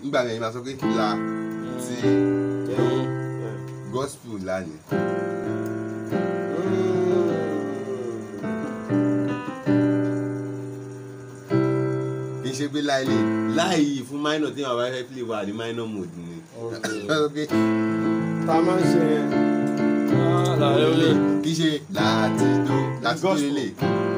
nígbà yẹn máa sọ pé la ti Mm. gospel la ni. kì í ṣe pé láì lè láì fún minor tí wọn bá fẹ́ play wà ní minor mode ni. Okay. ta máa ń ṣe yẹn Ah, làlẹ́ olè. kì í ṣe láti tó láti tó Gospel. lélẹ̀